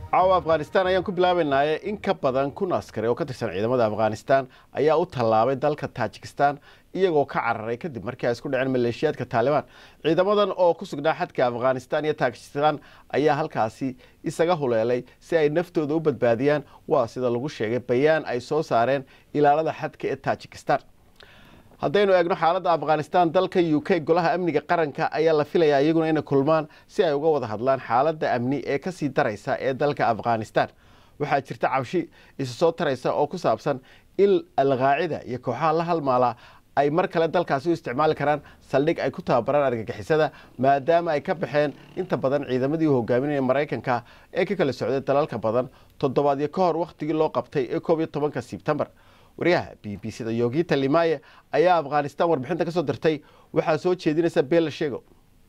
caawa afghanistan ayaan ku bilaabaynaaye in ka badan kun askari oo ka tirsan ciidamada afghanistan ayaa u tallaabay dalka taajikistan iyagoo ka cararay kadib markii ay isku dhaceen maleeshiyaadka taalibaan ciidamadan oo ku sugnaa xadka afghanistan iyo taajikistan ayaa halkaasi isaga huleelay si ay naftooda u badbaadiyaan waa sida lagu sheegay bayaan ay soo saareen ilaalada xadka ee taajikistan haddaynu eegno xaaladda afghanistan dalka u k golaha amniga qaranka ayaa la filayaa iyaguna inay kulmaan si ay uga wada hadlaan xaaladda amni ee kasii daraysa ee dalka afghanistan waxaa jirta cabshi isu soo taraysa oo ku saabsan in alqaacida iyo kooxaha la halmaala ay mar kale dalkaasi u isticmaali karaan saldhig ay ku tababaraan argagixisada maadaama ay ka baxeen inta badan ciidamadii u hogaaminaya maraykanka ee ka kala socday dalalka badan toddobaadyo ka hor wakhtigii loo qabtay ee koob iyo tobanka sebtembar waryaha b b c da yogita limaye ayaa afghanistan warbixinta ka soo dirtay waxaa soo jeedinaysa beella sheego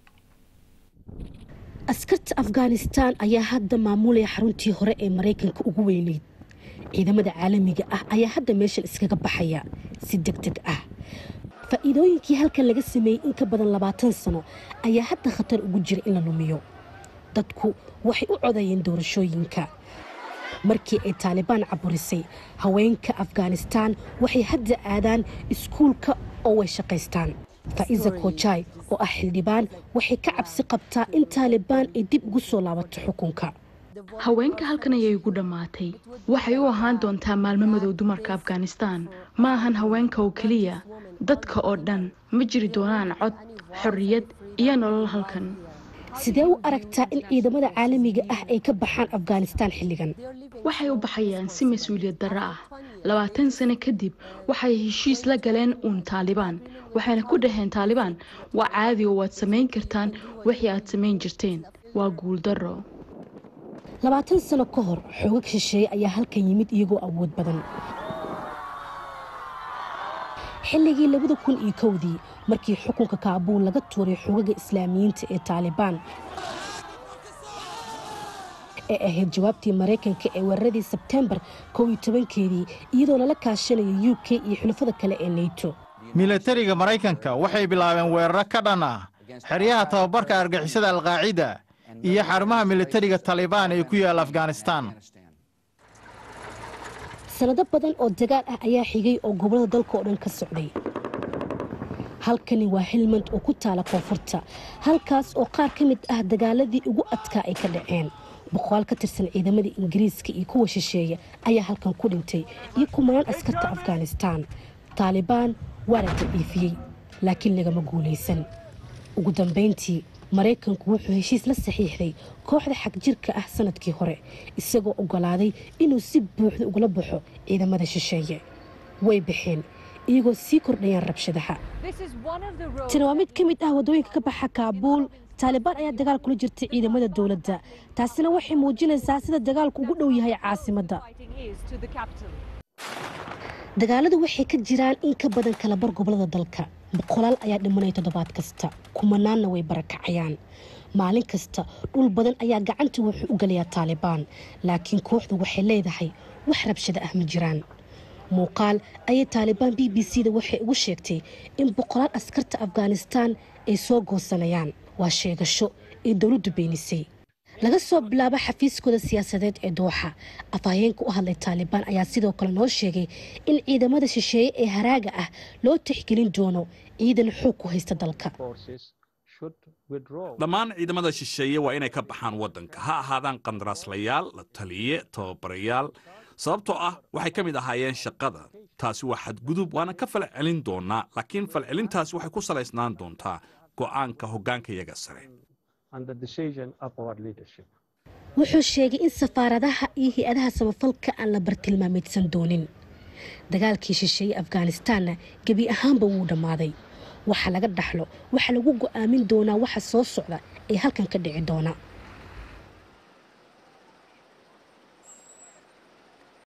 askarta afghanistan ayaa hadda maamulaya xaruntii hore ee maraykanka ugu weyneyd ciidamada caalamiga ah ayaa hadda meeshan iskaga baxaya si deg deg ah faa'iidooyinkii halkan laga sameeyey in ka badan labaatan sano ayaa hadda khatar ugu jira in la lumiyo dadku waxay u codayeen doorashooyinka markii ay taalibaan caburisay haweenka afghanistan waxay hadda aadaan iskuulka oo way shaqaystaan faa'iza kojai oo ah xildhibaan waxay ka cabsi qabtaa in taalibaan ay dib ugu soo laabato xukunka haweenka halkan ayay ugu dhammaatay waxay u ahaan doontaa maalmo madow dumarka afghanistan ma ahan haweenka oo keliya dadka oo dhan ma jiri doonaan cod xorriyad iyo nolol halkan sidee u aragtaa in ciidamada caalamiga ah ay ka baxaan afghanistan xilligan waxay u baxayaan si mas-uuliyad darro ah labaatan sano kadib waxay heshiis la galeen uun taalibaan waxayna ku dhaheen taalibaan waa caadi oo waad samayn kartaan wixii aad samayn jirteen waa guuldarro labaatan sano ka hor xoogag shisheeye ayaa halkan yimid iyagoo awood badan xilligii labada kun iyo kowdii markii xukunka kaabuul laga tuuray xogaga islaamiyiinta ee taalibaan ee ahayd jawaabtii maraykanka ee weeraradii sebtembar kow iyo tobankeedii iyadoo lala kaashanayo u k iyo xulafada kale ee neyto milatariga maraykanka waxay bilaabeen weeraro ka dhan ah xeryaha tababarka argixisada alqaacida iyo xarumaha milatariga talibaan ee ku yaalla afghanistan sanado badan oo dagaal ah ayaa xigay oo gobollada dalka oo dhan ka socday halkani waa helmand oo ku taala koonfurta halkaas oo qaar ka mid ah dagaaladii ugu adkaa ay ka dhaceen boqolaal ka tirsan ciidamada ingiriiska iyo kuwa shisheeye ayaa halkan ku dhintay iyo kumanaan askarta afghanistan taalibaan waa la daciifiyey laakiin lagama guulaysan ugu dambayntii maraykanku wuxuu heshiis la saxiixday kooxda xagjirka ah sanadkii hore isagoo ogolaaday inuu si buuxda ugala baxo ciidamada shisheeye way baxeen iyagoo sii kordhayaan rabshadaha tani waa mid ka mid ah waddooyinka ka baxa kaabuul taalibaan ayaa dagaal kula jirtay ciidamada dowladda taasina waxay muujinaysaa sida dagaalku ugu dhow yahay caasimadda dagaaladu waxay ka jiraan in ka badan kalabar gobolada dalka boqolaal ayaa dhimanaya toddobaad kasta kumanaanna way barakacayaan maalin kasta dhul badan ayaa gacanta wuxuu u galayaa taalibaan laakiin kooxdu waxay leedahay wax rabshada ah ma jiraan muuqaal ayay taalibaan b b c da waxay ugu sheegtay in boqolaal askarta afghanistan ay soo goosanayaan waa sheegasho ay dowladdu beenisay laga soo bilaabo xafiiskooda siyaasadeed ee dooxa afhayeenka u hadlay taalibaan ayaa sidoo kale noo sheegay in ciidamada shisheeye ee haraaga ah loo tixgelin doono ciidan xoog ku haysta dalka dhammaan ciidamada shisheeye waa inay ka baxaan waddanka ha ahaadaan qandaraaslayaal la taliye tababarayaal sababtoo ah waxay ka mid ahaayeen shaqada taasi waa xadgudub waana ka falcelin doonaa laakiin falcelintaasi waxay ku salaysnaan doontaa go'aanka hoggaankayaga sare wuxuu sheegay in safaaradaha iyo hay-adaha samafalka aan la bartilmaameydsan doonin dagaalkii shisheeye afghanistanna gebi ahaanba wuu dhammaaday waxa laga dhaxlo waxaa lagu go'aamin doonaa waxa soo socda ee halkan ka dhici doona